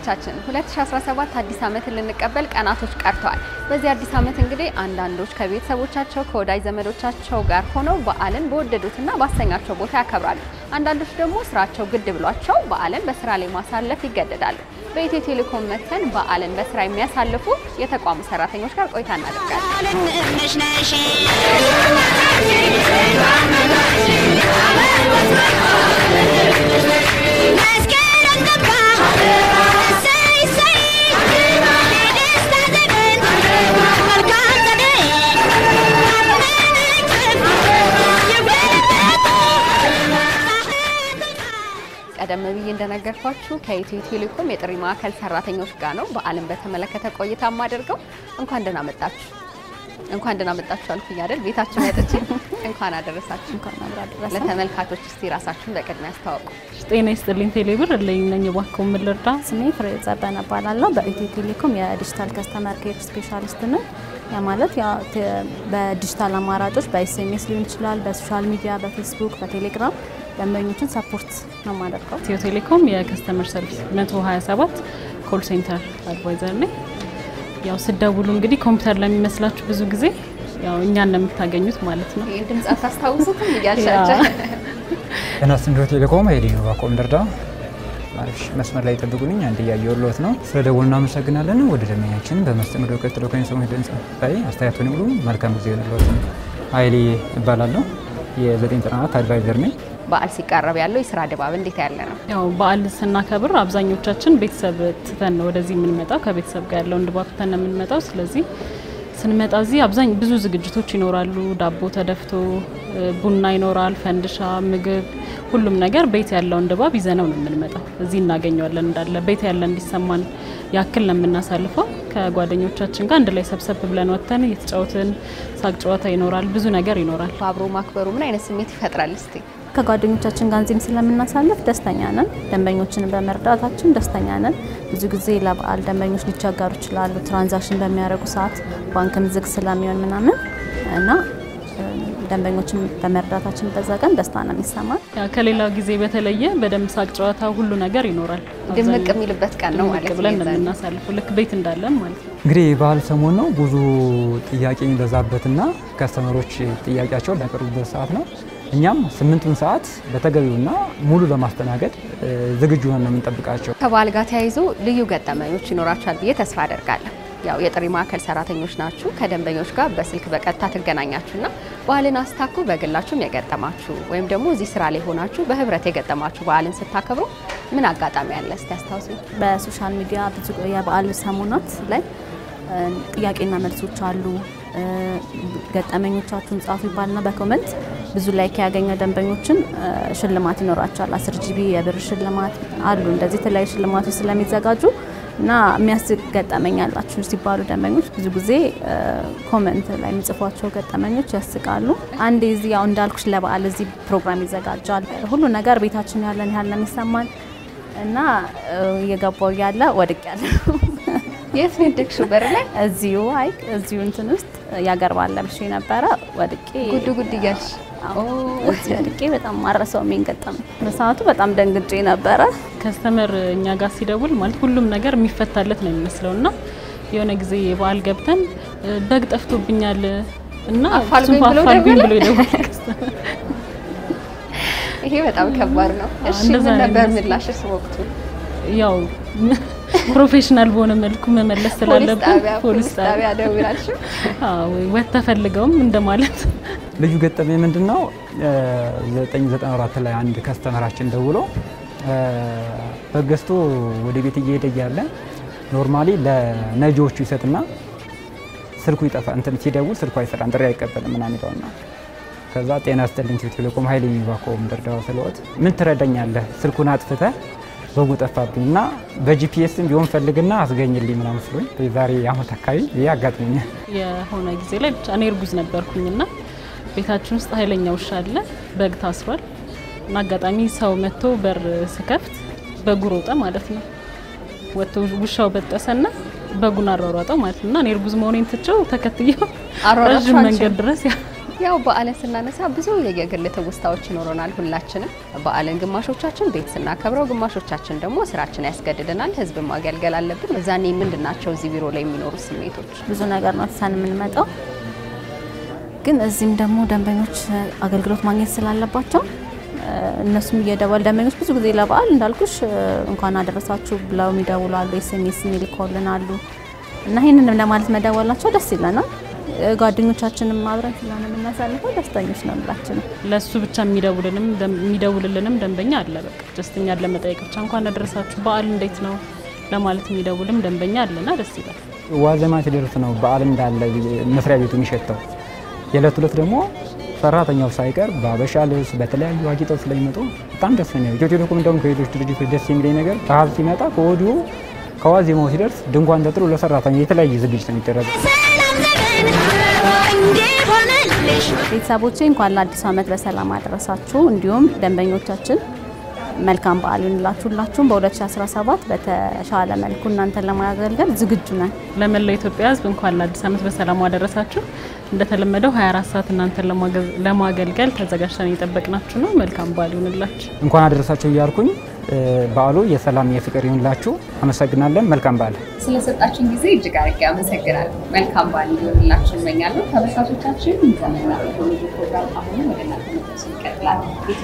ተመልካቾቻችን 2017 አዲስ ዓመትን ልንቀበል ቀናቶች ቀርተዋል። በዚህ አዲስ ዓመት እንግዲህ አንዳንዶች ከቤተሰቦቻቸው ከወዳጅ ዘመዶቻቸው ጋር ሆነው በዓልን በወደዱትና ባሰኛቸው ቦታ ያከብራሉ። አንዳንዶች ደግሞ ስራቸው ግድ ብሏቸው በዓልን በስራ ላይ ማሳለፍ ይገደዳሉ። በኢትዮ ቴሌኮም መተን በዓልን በስራ የሚያሳልፉ የተቋሙ ሰራተኞች ጋር ቆይታ እናደርጋለን። ቀደም ብዬ እንደነገርኳችሁ ከኢትዮ ቴሌኮም የጥሪ ማዕከል ሰራተኞች ጋር ነው በዓልን በተመለከተ ቆይታ የማደርገው። እንኳን ደህና መጣችሁ፣ እንኳን ደህና መጣችሁ አልኩኝ አይደል? ቤታችሁ መጥቼ እንኳን አደረሳችሁ። እንኳን አብራ ደረሰ። ለተመልካቾች እስቲ ራሳችሁን በቅድሚያ ያስተዋውቁ። ጤና ይስጥልኝ ቴሌብር እለኝ ነኝ ባከው ምን ልርዳ? ስሜ ፍሬ ዘበነ እባላለሁ። በኢትዮ ቴሌኮም የዲጂታል ከስተመር ኬር ስፔሻሊስት ነኝ። ያ ማለት ያው ተ- በዲጂታል አማራጮች በኤስኤምኤስ ሊሆን ይችላል፣ በሶሻል ሚዲያ፣ በፌስቡክ፣ በቴሌግራም ደንበኞችን ሰፖርት ነው የማደርገው። ኢትዮ ቴሌኮም የከስተመር ሰርቪስ 127 ኮል ሴንተር አድቫይዘር ነኝ። ያው ስደውሉ እንግዲህ ኮምፒውተር ለሚመስላችሁ ብዙ ጊዜ ያው እኛን ነው የምታገኙት ማለት ነው። ይህን ድምፅ አታስታውሱትም እያልሻቸው ጤና ስንዶ ቴሌኮም ሄዲ ነው ባቆም ደርዳ ማለሽ መስመር ላይ ጠብቁልኝ። አንድ እያየሁልዎት ነው። ስለ ደወሉ እናመሰግናለን። ወደ ደንበኛችን በመስተንግዶ ቀጥሎ ከሚሰሙት ድምጽ ላይ አስተያየቱን ይሙሉ። መልካም ጊዜ ይሆንልዎት። ኃይሌ እባላለሁ። የዘጠኝ ጥናት አድቫይዘር ነኝ። በዓል ሲቃረብ ያለው የስራ ድባብ እንዴት ያለ ነው? ያው በዓል ስናከብር አብዛኞቻችን ቤተሰብ ትተን ነው ወደዚህ የምንመጣው። ከቤተሰብ ጋር ያለውን ድባብ ትተን ነው የምንመጣው። ስለዚህ ስንመጣ እዚህ አብዛኝ ብዙ ዝግጅቶች ይኖራሉ። ዳቦ ተደፍቶ እ፣ ቡና ይኖራል፣ ፈንድሻ፣ ምግብ፣ ሁሉም ነገር ቤት ያለውን ድባብ ይዘነው ነው የምንመጣው። እዚህ እናገኘዋለን እንዳለ ቤት ያለ እንዲሰማን ያክል ነው የምናሳልፈው። ከጓደኞቻችን ጋር አንድ ላይ ሰብሰብ ብለን ወጥተን እየተጫወትን ሳቅ ጨዋታ ይኖራል፣ ብዙ ነገር ይኖራል። አብሮ ማክበሩ ምን አይነት ስሜት ይፈጥራል? እስቲ ከጓደኞቻችን ጋር እዚህም ስለምናሳልፍ ደስተኛ ነን። ደንበኞችን በመርዳታችን ደስተኛ ነን። ብዙ ጊዜ ለበዓል ደንበኞች ሊቸገሩ ይችላሉ። ትራንዛክሽን በሚያደርጉ ሰዓት ባንክም ዝግ ስለሚሆን ምናምን እና እ፣ ደንበኞችን በመርዳታችን በዛ ቀን ደስታ ነው የሚሰማን። ያ ከሌላው ጊዜ በተለየ በደንብ ሳቅ ጨዋታ ሁሉ ነገር ይኖራል። ድምቅ አብዛኛው የሚልበት ቀን ነው ድምቅ ማለት ብለን ነው ነው። የምናሳልፈው ልክ ቤት እንዳለን ማለት ነው። እንግዲህ የበዓል ሰሞን ነው። ብዙ ጥያቄ የሚበዛበትና ከስተመሮች ጥያቄያቸውን ሊያቀርቡበት ሰዓት ነው። እኛም ስምንቱን ሰዓት በተገቢውና ሙሉ ለማስተናገድ እ፣ ዝግጁ ሆነን ነው የምንጠብቃቸው። ከበዓል ጋር ተያይዞ ልዩ ገጠመኞች ይኖራችኋል ብዬ ተስፋ አደርጋለሁ። ያው የጥሪ ማዕከል ሰራተኞች ናችሁ። ከደንበኞች ጋር በስልክ በቀጥታ ትገናኛችሁና በዓልን አስታኩ በግላችሁም የገጠማችሁ ወይም ደግሞ እዚህ ስራ ላይ ሆናችሁ በህብረት የገጠማችሁ በዓልን ስታከብሩ ምን አጋጣሚ አለ? እስቲ አስታውሱ። በሶሻል ሚዲያ ብዙ የበዓል ሰሞናት ላይ እ፣ ጥያቄና መልሶች አሉ። እ፣ ገጠመኞቻችሁን ጻፉ ይባልና በኮመንት ብዙ ላይክ ያገኘ ደንበኞችን እ፣ ሽልማት ይኖራቸዋል። አስር ጂቢ የብር ሽልማት አሉ። እንደዚህ የተለያዩ ሽልማቶች ስለሚዘጋጁ እና የሚያስቅ ገጠመኝ ያላችሁ ሲባሉ ደንበኞች ብዙ ጊዜ እ፣ ኮመንት ላይ የሚጽፏቸው ገጠመኞች ያስቃሉ። አንዴ እዚህ ያው እንዳልኩሽ ለበዓል እዚህ ፕሮግራም ይዘጋጃል። ሁሉ ነገር ቤታችን ያለን ያህል ነው የሚሰማን እና እ፣ እየገባው እያለ ወድቅ ያለ የት ነው የደግሽው? በር ላይ እዚሁ አይ እዚሁ እንትን ውስጥ የአገር ባህል ለብሼ ነበረ ወድቄ ጉድ ጉድ እያልሽ አዎ፣ እዚህ ወድቄ በጣም ማረሰው የሚንገጠመኝ በሰዓቱ በጣም ደንግጬ ነበረ። ከስተመር እኛ ጋር ሲደውል ማለት ሁሉም ነገር የሚፈታለት ነው የሚመስለው እና የሆነ ጊዜ የበዓል ገብተን እ፣ በግ ጠፍቶብኛል እና አፋልጉኝ እሱም ብሎ አፋልጉኝ ደወለ? ብሎ ይደውላል ከስተመር። ይሄ በጣም ከባድ ነው። እሺ እንደዛ ምን ነው ነበር የሚመስለው። ምላሽስ ወቅቱ? ያው ፕሮፌሽናል በሆነ መልኩ መመለስ ፖሊስ ስላለብን ጣቢያ ፖሊስ ፖሊስ ጣቢያ ጣቢያ ደውላችሁ አዎ፣ ወጥ ተፈልገውም እንደማለት ልዩ ገጠመኝ ምንድን ነው? 994 ላይ አንድ ከስተመራችን ደውሎ እ፣ በግ ገዝቶ ወደ ቤት እየሄደ እያለ ኖርማሊ ለነጂዎቹ ይሰጥና ስልኩ ይጠፋ እንትን ሲደውል ስልኩ አይሰራም፣ ጥሪ አይቀበልም ምናምን ይለውና ከዛ ጤና ይስጥልኝ ኢትዮ ቴሌኮም ኃይሌ የሚባከውም ደርዳዋ ስለወት ምን ትረዳኛለህ? ስልኩን አጥፍተህ በጉ ጠፋብኝ እና በጂፒኤስም ቢሆን ፈልግና አስገኝልኝ ምናምን ስሎኝ የዛሬ አመት አካባቢ ይህ አጋጥሞኛል። የሆነ ጊዜ ላይ ብቻ እኔ እርጉዝ ነበርኩኝና ቤታችን ውስጥ ኃይለኛ ውሻ አለ፣ በግ ታስሯል እና አጋጣሚ ሰው መጥቶ በር ስከፍት በጉ ሮጠ ማለት ነው። ወጥቶ ውሻው በጠሰና በጉን አሯሯጠው ማለት ነው። እና እኔ እርጉዝ መሆኔን ትቼው ተከትየው አሯሯጥሽው ረዥም አንቺ? መንገድ ድረስ ያ- ያው በዓልን ስናነሳ ብዙ የግል ትውስታዎች ይኖረናል ሁላችንም። በዓልን ግማሾቻችን ቤት ስናከብረው፣ ግማሾቻችን ደግሞ ስራችን ያስገድደናል። ህዝብ ማገልገል አለብን። እዛኔ ምንድን ናቸው እዚህ ቢሮ ላይ የሚኖሩ ስሜቶች? ብዙ ነገር ነው ትተን የምንመጣው። ግን እዚህም ደግሞ ደንበኞች አገልግሎት ማግኘት ስላለባቸው እነሱም እየደወል ደንበኞች ብዙ ጊዜ ለበዓል እንዳልኩሽ እንኳን አደረሳችሁ ብለው የሚደውሉ አሉ፣ ኤስኤምኤስ የሚልኮልን አሉ እና ይህንንም ለማለት መደወላቸው ደስ ይለናል። ጓደኞቻችንም አብረን ስለሆነ የምናሳልፈው ደስተኞች ነው ሁላችንም። ለሱ ብቻ የሚደውልንም የሚደውልልንም ደንበኛ አለ። በቃ ደስተኛን ለመጠየቅ ብቻ እንኳን አደረሳችሁ በዓል እንዴት ነው ለማለት የሚደውልም ደንበኛ አለና ደስ ይላል። ዋዜማ ሲደርስ ነው በዓል እንዳለ መስሪያ ቤቱ የሚሸተው። የዕለት ዕለት ደግሞ ሰራተኛው ሳይቀር በአበሻ ልብስ በተለያዩ አጊጠው ስለሚመጡ በጣም ደስ ነው። ኢትዮ ቴሌኮም እንደውም ከሌሎች ድርጅቶች ደስ የሚለኝ ነገር በዓል ሲመጣ ከወዲሁ ከዋዜማው ሲደርስ ድንኳን ተጥሎ ለሰራተኛ የተለያየ ዝግጅት ነው የሚደረገው። ቤተሰቦቼ እንኳን ለአዲሱ ዓመት በሰላም አደረሳችሁ። እንዲሁም ደንበኞቻችን መልካም በዓል ይሁንላችሁ። ሁላችሁም በ2017 በተሻለ መልኩ እናንተን ለማገልገል ዝግጁ ነን። ለመላው ኢትዮጵያ ሕዝብ እንኳን ለአዲስ ዓመት በሰላም አደረሳችሁ። እንደተለመደው 24 ሰዓት እናንተን ለማገልገል ተዘጋጅተን እየጠበቅናችሁ ነው። መልካም በዓል ይሁንላችሁ። እንኳን አደረሳችሁ እያልኩኝ በዓሉ የሰላም የፍቅር ይሁንላችሁ። አመሰግናለን። መልካም በዓል። ስለሰጣችን ጊዜ እጅግ አድርጌ አመሰግናለሁ። መልካም በዓል እንዲሆንላችሁ እመኛለሁ። ተመልካቾቻችን ዘመንና ቴክኖሎጂ ፕሮግራም አሁንም ወደ እናንተ መድረሱ ይቀጥላል።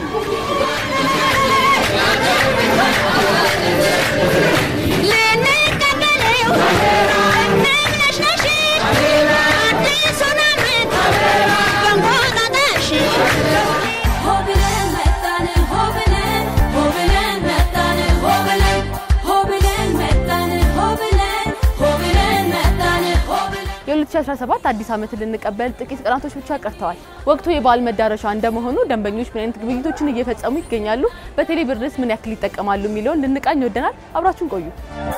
የ2017 አዲስ ዓመትን ልንቀበል ጥቂት ቀናቶች ብቻ ቀርተዋል። ወቅቱ የበዓል መዳረሻ እንደመሆኑ ደንበኞች ምን አይነት ግብይቶችን እየፈጸሙ ይገኛሉ፣ በቴሌ ብርስ ምን ያክል ይጠቀማሉ የሚለውን ልንቃኝ ወደናል። አብራችሁን ቆዩ።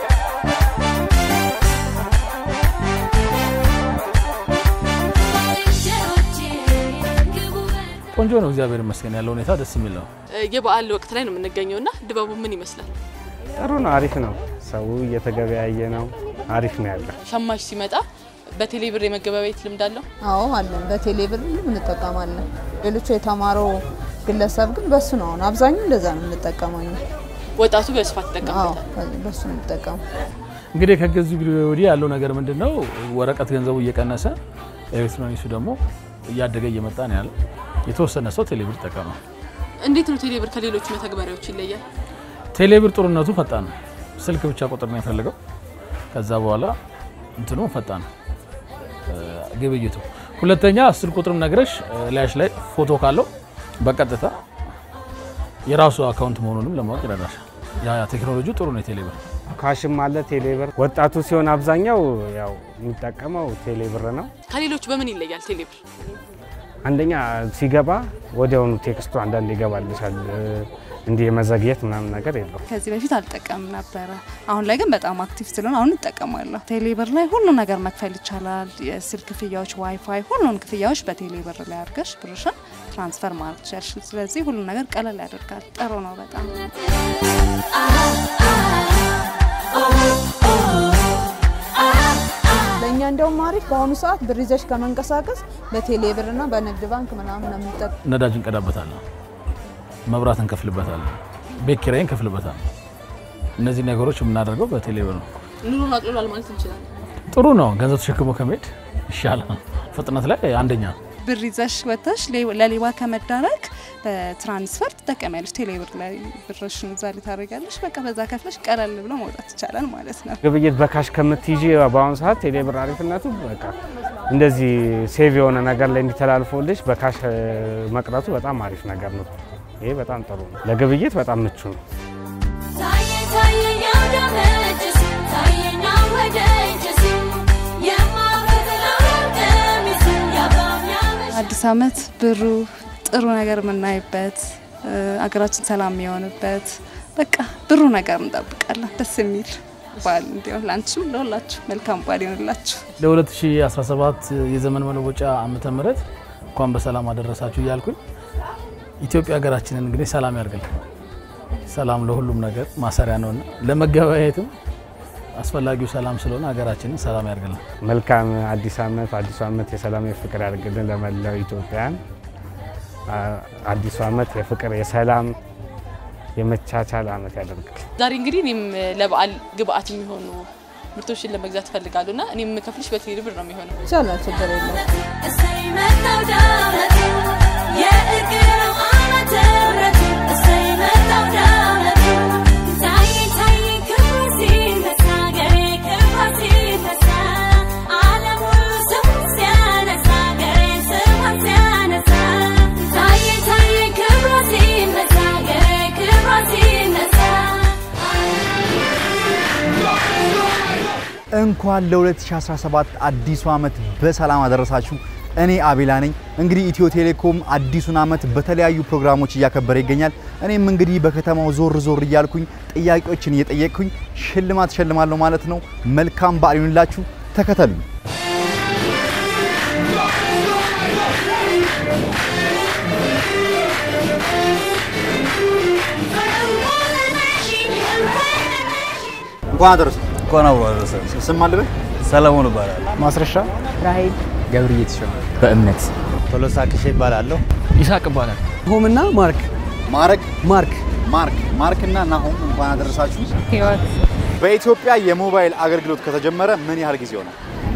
ቆንጆ ነው። እግዚአብሔር ይመስገን ያለው ሁኔታ ደስ የሚል ነው። የበዓል ወቅት ላይ ነው የምንገኘው እና ድባቡ ምን ይመስላል? ጥሩ ነው። አሪፍ ነው። ሰው እየተገበያየ ነው። አሪፍ ነው ያለው። ሸማች ሲመጣ በቴሌ ብር የመገበያየት ልምድ አለው? አዎ አለን። በቴሌ ብር እንጠቀማለን። ሌሎቹ የተማረው ግለሰብ ግን በሱ ነው። አሁን አብዛኛው እንደዛ ነው የምንጠቀመው። እኛ ወጣቱ በስፋት አዎ ይጠቀምበታል። በሱ ነው የምንጠቀመው። እንግዲህ ከገዙ ጊዜ ወዲህ ያለው ነገር ምንድን ነው? ወረቀት ገንዘቡ እየቀነሰ ኤሌክትሮኒክሱ ደግሞ እያደገ እየመጣ ነው ያለው። የተወሰነ ሰው ቴሌብር ይጠቀማል። እንዴት ነው ቴሌ ብር ከሌሎች መተግበሪያዎች ይለያል? ቴሌብር ጥሩነቱ ፈጣን ነው። ስልክ ብቻ ቁጥር ነው የፈለገው። ከዛ በኋላ እንትኑ ፈጣን ነው ግብይቱ። ሁለተኛ አስር ቁጥርም ነግረሽ ላያሽ ላይ ፎቶ ካለው በቀጥታ የራሱ አካውንት መሆኑንም ለማወቅ ይረዳሻል። ያ ያ ቴክኖሎጂ ጥሩ ነው የቴሌብር ካሽም አለ ቴሌብር። ወጣቱ ሲሆን አብዛኛው ያው የሚጠቀመው ቴሌብር ነው። ከሌሎች በምን ይለያል ቴሌ ብር? አንደኛ ሲገባ ወዲያውኑ ቴክስቱ አንዳንድ ይገባልሻል። እንዲህ የመዘግየት ምናምን ነገር የለው። ከዚህ በፊት አልጠቀምም ነበረ። አሁን ላይ ግን በጣም አክቲቭ ስለሆነ አሁን እጠቀማለሁ። ቴሌብር ላይ ሁሉ ነገር መክፈል ይቻላል። የስልክ ክፍያዎች፣ ዋይፋይ፣ ሁሉን ክፍያዎች በቴሌብር ላይ አድርገሽ ብርሽን ትራንስፈር ማድረግ ትችያለሽ። ስለዚህ ሁሉ ነገር ቀለል ያደርጋል። ጥሩ ነው በጣም ለእኛ እንደውም አሪፍ በአሁኑ ሰዓት ብር ይዘሽ ከመንቀሳቀስ በቴሌ ብርና በንግድ ባንክ ምናምን ነው የምንጠቀም። ነዳጅ እንቀዳበታለን፣ መብራት እንከፍልበታለን፣ ቤት ኪራይ እንከፍልበታለን። እነዚህ ነገሮች የምናደርገው በቴሌብር ነው። ኑሮን አቅልሏል ማለት እንችላለን። ጥሩ ነው። ገንዘብ ተሸክሞ ከመሄድ ይሻላል። ፍጥነት ላይ አንደኛ ነው። ብር ይዘሽ ወጥተሽ ሌ- ለሌባ ከመዳረግ በትራንስፈር ትጠቀሚያለሽ። ቴሌብር ላይ ብርሽን እዛ ላይ ታደርጊያለሽ። በቃ በዛ ከፍለሽ ቀለል ብሎ መውጣት ይቻላል ማለት ነው። ግብይት በካሽ ከምትይዢ በአሁኑ ሰዓት ቴሌብር አሪፍነቱ በቃ እንደዚህ ሴቭ የሆነ ነገር ላይ እንዲተላልፎልሽ በካሽ እ፣ መቅረቱ በጣም አሪፍ ነገር ነው። ይሄ በጣም ጥሩ ነው። ለግብይት በጣም ምቹ ነው። አዲስ ዓመት ብሩ ጥሩ ነገር የምናይበት እ፣ አገራችን ሰላም የሚሆንበት በቃ ብሩ ነገር እንጠብቃለን። ደስ የሚል በዓል እንዲሆን ለአንቺም ለሁላችሁ መልካም በዓል ይሆንላችሁ። ለ2017 የዘመን መለወጫ ዓመተ ምህረት እንኳን በሰላም አደረሳችሁ እያልኩኝ ኢትዮጵያ ሀገራችንን እንግዲህ ሰላም ያርግልን። ሰላም ለሁሉም ነገር ማሰሪያ ነውና ለመገበያየትም አስፈላጊው ሰላም ስለሆነ ሀገራችንን ሰላም ያደርግልን። መልካም አዲስ ዓመት። አዲሱ ዓመት የሰላም የፍቅር ያድርግልን ለመላው ኢትዮጵያን። አዲሱ ዓመት የፍቅር የሰላም የመቻቻል ዓመት ያደርግል። ዛሬ እንግዲህ እኔም ለበዓል ግብአት የሚሆኑ ምርቶችን ለመግዛት እፈልጋለሁ እና እኔም የምከፍልሽ በቴሌ ብር ነው የሚሆነው። ይቻላል፣ ችግር የለም። እሰይ መጣው ዳመቱ የእግር ዓመተ ምሕረቱ እሰይ መጣው ዳመቱ ታይ ታይ ክብሩ ሲነሳ ገሬ ክብሯ ሲነሳ ዓለም ሁሉ ስሙን ሲያነሳ ገሬ ስሟን ሲያነሳ ታይ ታይ ክብሩ ሲነሳ ገሬ ክብሯ ሲነሳ እንኳን ለ2017 አዲሱ ዓመት በሰላም አደረሳችሁ። እኔ አቤላ ነኝ። እንግዲህ ኢትዮ ቴሌኮም አዲሱን ዓመት በተለያዩ ፕሮግራሞች እያከበረ ይገኛል። እኔም እንግዲህ በከተማው ዞር ዞር እያልኩኝ ጥያቄዎችን እየጠየቅኩኝ ሽልማት ሸልማለሁ ማለት ነው። መልካም በዓል ይሁንላችሁ። ተከተሉኝ። እንኳን አደረሰ እንኳን አብሮ አደረሰ። ስም አለበት ሰለሞን ይባላል። ማስረሻ ራሄል ገብርዬ ተሾመ በእምነት ቶሎሳ ክሼ ይባላለሁ። ይሳቅ ይባላል። ሆምና ማርክ ማረግ ማርክ ማርክ ማርክ እና ናሆም እንኳን አደረሳችሁ። ህይወት በኢትዮጵያ የሞባይል አገልግሎት ከተጀመረ ምን ያህል ጊዜ ሆነ?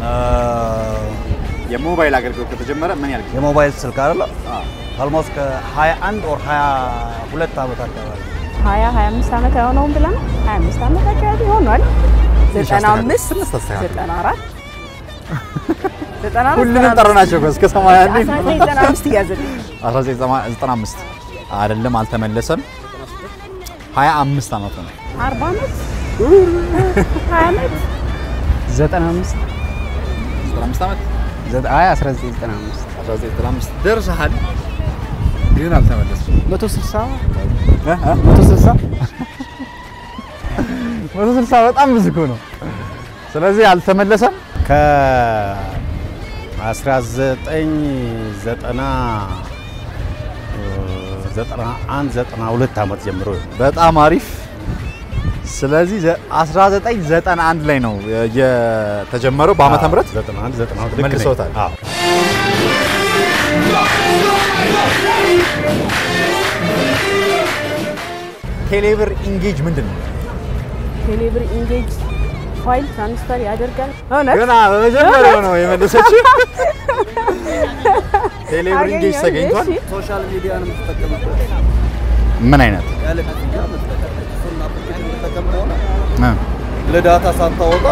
የሞባይል አገልግሎት ከተጀመረ ምን ያህል ጊዜ? የሞባይል ስልክ አይደለ? አልሞስት ከ21 ኦር 22 ዓመት አካባቢ ሀያ ሀያ አምስት ዓመት አይሆነውም ብለን ሀያ አምስት ዓመት አካባቢ ሆኗል። ዘጠና አምስት ዘጠና አራት ዘጠና አራት ሁሉንም ጠረናቸው እኮ እስከ 81 አስራ ዘጠኝ ዘጠና አምስት እያዘልኝ 1995 አይደለም፣ አልተመለሰም። 25 ዓመቱ ነው። አርባ ዓመት ሀያ ዓመት 95 95 ዓመት አይ 1995 1995 ደርሰሃል፣ ግን አልተመለስም። 160 160 160 በጣም ብዙ እኮ ነው። ስለዚህ አልተመለሰም። ከ1991 92 ዓመት ጀምሮ በጣም አሪፍ። ስለዚህ 1991 ላይ ነው የተጀመረው በዓመተ ምህረት 91 92 ልክ ነኝ። መልሰውታል። አዎ። ቴሌብር ኢንጌጅ ምንድን ነው? ቴሌብር ኢንጌጅ ፋይል ትራንስፈር ያደርጋል። እውነት ገና በመጀመሪያው ነው የመለሰችው። ቴሌብር ኢንጌጅ አገኘሁ። ተገኝቷል። እሺ። ሶሻል ሚዲያ ነው የምትጠቀምበት ምን አይነት ያለ ክፍያ የምትጠቀምበት እሱን አፕሊኬሽን የምትጠቀም ከሆነ እ? ለዳታ ሳታወጣ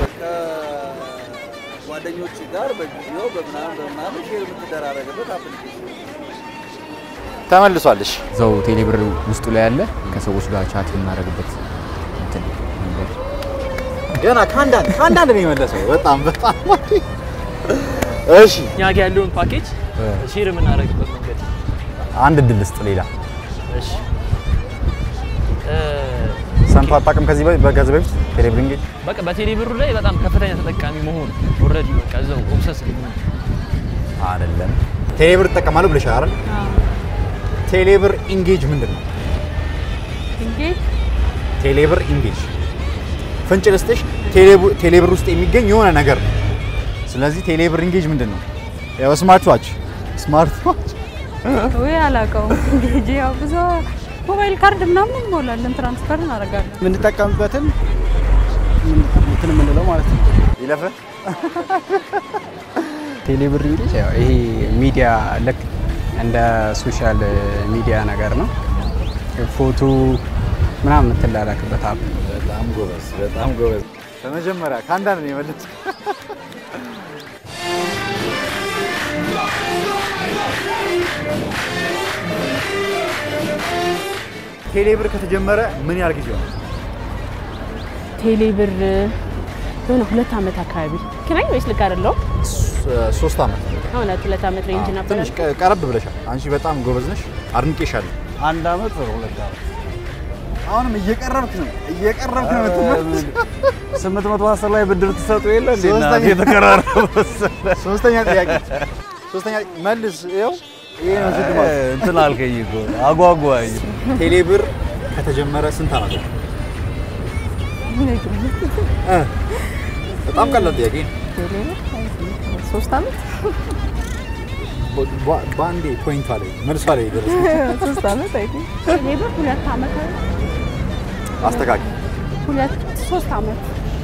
ከጓደኞች ጋር በቪዲዮ በምናምን በምናምን ሼር የምትደራረግበት አፕሊኬሽን ተመልሷልሽ። እዛው ቴሌብር ውስጡ ላይ ያለ ከሰዎች ጋር ቻት የምናደርግበት እንትን መንገድ ገና ከአንዳንድ ከአንዳንድ ነው የመለሰው። በጣም በጣም እሺ። እኛ ጋ ያለውን ፓኬጅ ሼር የምናደርግበት መንገድ አንድ እድል ስጥ። ሌላ እሺ ሰምቶ አታውቅም ከዚህ በ- ከዚህ በፊት ቴሌብር ኢንጌጅ? በቃ በቴሌ ብሩ ላይ በጣም ከፍተኛ ተጠቃሚ መሆን ኦልሬዲ በቃ እዛው ኦብሰስ አይደለም። ቴሌብር እጠቀማለሁ ብለሻል አይደል? ቴሌብር ኢንጌጅ ምንድን ነው? ኢንጌጅ ቴሌብር ኢንጌጅ ፍንጭ ልስጥሽ። ቴሌቡ- ቴሌብር ውስጥ የሚገኝ የሆነ ነገር ነው። ስለዚህ ቴሌብር ኢንጌጅ ምንድን ነው? ያው ስማርት ዋች ስማርት ዋች ወይ አላውቀውም። እንግዲህ ያው ብዙ ሞባይል ካርድ ምናምን እንሞላለን፣ ትራንስፈር እናደርጋለን። የምንጠቀምበትን እንትን የምንለው ማለት ነው። ይለፈ ቴሌብር እንግዲህ ያው ይሄ ሚዲያ ልክ እንደ ሶሻል ሚዲያ ነገር ነው። ፎቶ ምናምን የምትላላክበት አፕ። በጣም ጎበዝ፣ በጣም ጎበዝ። በመጀመሪያ ከአንዳንድ ነው የመለስኩት። ቴሌብር ከተጀመረ ምን ያህል ጊዜ ሆነ? ቴሌብር የሆነ ሁለት ዓመት አካባቢ ክናኝ ወይስ ልክ አይደለሁም? ሶስት ዓመት እውነት ሁለት ዓመት ሬንጅ ነበር። ትንሽ ቀ- ቀረብ ብለሻል። አንቺ በጣም ጎበዝ ነሽ፣ አድንቄሻለሁ። አንድ ዓመት ወይ ሁለት ዓመት አሁንም እየቀረብክ ነው እየቀረብክ ነው የምትመለስ። ስምንት መቶ አስር ላይ ብድር ትሰጡ የለ እንዴ? እናቴ ሶስተኛ- የተቀራረበ መሰለህ። ሶስተኛ ጥያቄ ሶስተኛ መልስ። ይኸው ይሄ ነው ሽልማቱ። እንትን አልከኝ እኮ አጓጓኝ። ቴሌብር ከተጀመረ ስንት ዓመት ነው? እ በጣም ቀላል ጥያቄ ነው። ሶስት አመት በ- በአንዴ ፖይንቷ ላይ መልሷ ላይ ደረሰች። ሶስት አመት አይ ቲንክ ቴሌብር ሁለት አመት አስተካክል። ሁለት ሶስት አመት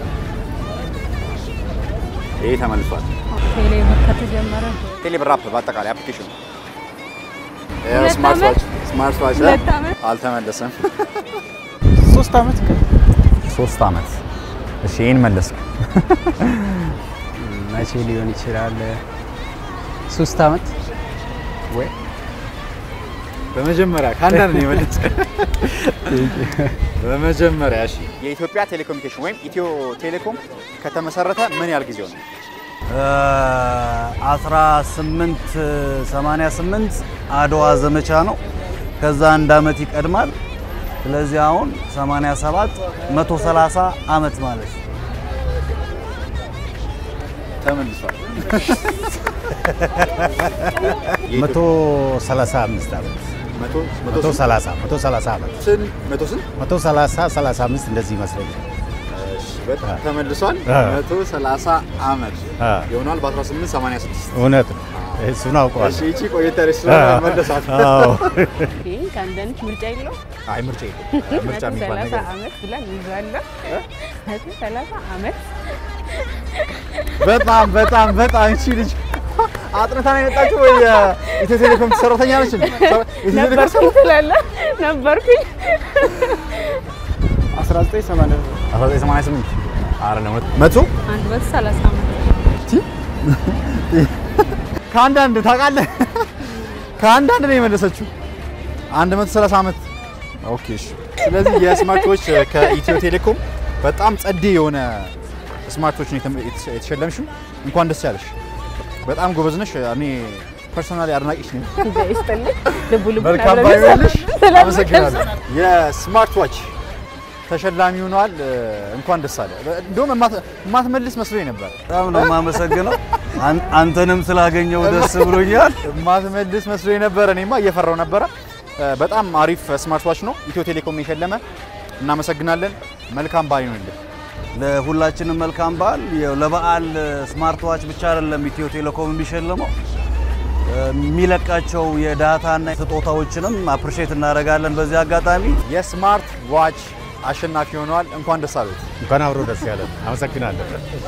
ይሄ ተመልሷል። ቴሌብር ከተጀመረ ቴሌብር አፕ በአጠቃላይ አፕሊኬሽኑ ሁለት ስማርት ዓመት? ዋች ስማርት ዋች እ? ሁለት ዓመት? አልተመለሰም። ሶስት አመት ሶስት አመት። እሺ ይሄን መለስክ። መቼ ሊሆን ይችላል? ሶስት አመት ወይ በመጀመሪያ ከአንዳንድ ነው የመለስክ። በመጀመሪያ እሺ የኢትዮጵያ ቴሌኮሙኒኬሽን ወይም ኢትዮ ቴሌኮም ከተመሰረተ ምን ያህል ጊዜው ነው? 1888 አድዋ ዘመቻ ነው። ከዛ አንድ አመት ይቀድማል። ስለዚህ አሁን 87 130 አመት ማለት ነው። ተመልሷል። መቶ ሰላሳ አምስት ዓመት መቶ መቶ ሰላሳ መቶ ሰላሳ ዓመት ስንት መቶ ስንት መቶ ሰላሳ ሰላሳ አምስት እንደዚህ ይመስለኛል። እሺ በጣም ተመልሷል። አ። 130 አመት አ። ይሆናል በ1886 እውነት ነው። እሱን አውቀዋለሁ። እሺ ይቺ ቆየት ያለች ስለሆነ አዎ። መለሳት። አዎ። ይህ ከአንዳንድ ምርጫ የለው አይ ምርጫ የለም። ምርጫ የሚባል ሰላሳ ነገር አመት ብለን ይዛለን መቶ ሰላሳ አመት በጣም በጣም በጣም እቺ ልጅ አጥንታ ነው የመጣችው ወይ የኢትዮ ቴሌኮም ሰራተኛ ነች እንዴ? ኢትዮ ቴሌኮም ነበርኩኝ ትላለህ ነበርኩኝ 1988 አይደለም መቶ አንድ መቶ ሰላሳ አመት ከአንዳንድ ታውቃለህ፣ ከአንዳንድ ነው የመለሰችው 130 ዓመት። ኦኬ እሺ። ስለዚህ የስማርቶች ከኢትዮ ቴሌኮም በጣም ጸዴ የሆነ ስማርቶችን የተሸለምሽው እንኳን ደስ ያለሽ። በጣም ጎበዝ ነሽ። እኔ ፐርሶናሊ አድናቂሽ ነኝ። ይስጥልኝ ልቡ ልቡ መልካም ባይሆንልሽ አመሰግናለሁ። የስማርት ዋች ተሸላሚ ሆኗል። እንኳን ደስ አለ። እንደውም የማት- የማትመልስ መስሎኝ ነበር። በጣም ነው የማመሰግነው። አን- አንተንም ስላገኘው ደስ ብሎኛል። የማትመልስ መስሎኝ ነበረ። እኔማ እየፈራው ነበረ። በጣም አሪፍ ስማርት ዋች ነው ኢትዮ ቴሌኮም የሸለመ። እናመሰግናለን። መልካም በዓል ይሁንልህ። ለሁላችንም መልካም በዓል። ያው ለበዓል ስማርት ዋች ብቻ አይደለም ኢትዮ ቴሌኮም የሚሸልመው የሚለቃቸው የዳታና ስጦታዎችንም አፕሪሼት እናደርጋለን። በዚህ አጋጣሚ የስማርት ዋች አሸናፊ ሆነዋል። እንኳን ደስ አሉት። እንኳን አብሮ ደስ ያለን። አመሰግናለሁ።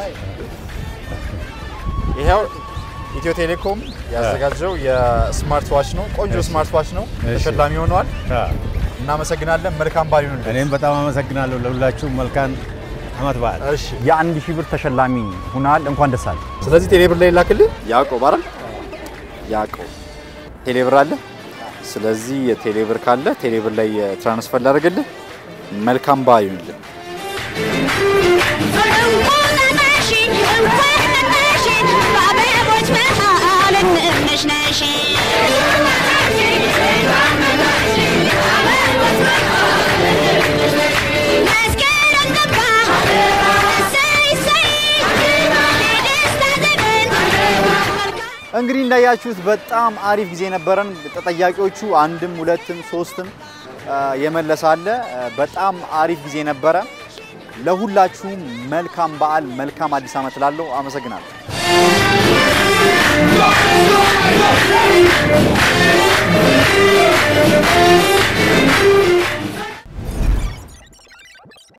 ይሄው ኢትዮ ቴሌኮም ያዘጋጀው የስማርት ዋች ነው። ቆንጆ ስማርት ዋች ነው። እሺ። ተሸላሚ ሆነዋል። አ፣ እናመሰግናለን። መልካም በዓል ይሁንልህ። እኔም በጣም አመሰግናለሁ ለሁላችሁም መልካም አመት በዓል። እሺ የአንድ ሺህ ብር ተሸላሚ ሁናል። እንኳን ደስ አለ። ስለዚህ ቴሌብር ላይ ላክልህ። ያዕቆብ አይደል? ያዕቆብ ቴሌብር አለ። ስለዚህ የቴሌብር ካለ ቴሌብር ላይ ትራንስፈር ላደርግልህ። መልካም በዓል ይሁንልህ። በአበቦች መሃል እንምነሽነሽ መስከረም ገባ እሰይ እሰይ የደስታ ዘመን እንግዲህ እንዳያችሁት በጣም አሪፍ ጊዜ ነበረን። ተጠያቂዎቹ አንድም ሁለትም ሶስትም አ፣ የመለሰ አለ። አ፣ በጣም አሪፍ ጊዜ ነበረ። ለሁላችሁም መልካም በዓል፣ መልካም አዲስ ዓመት ላለው አመሰግናለሁ።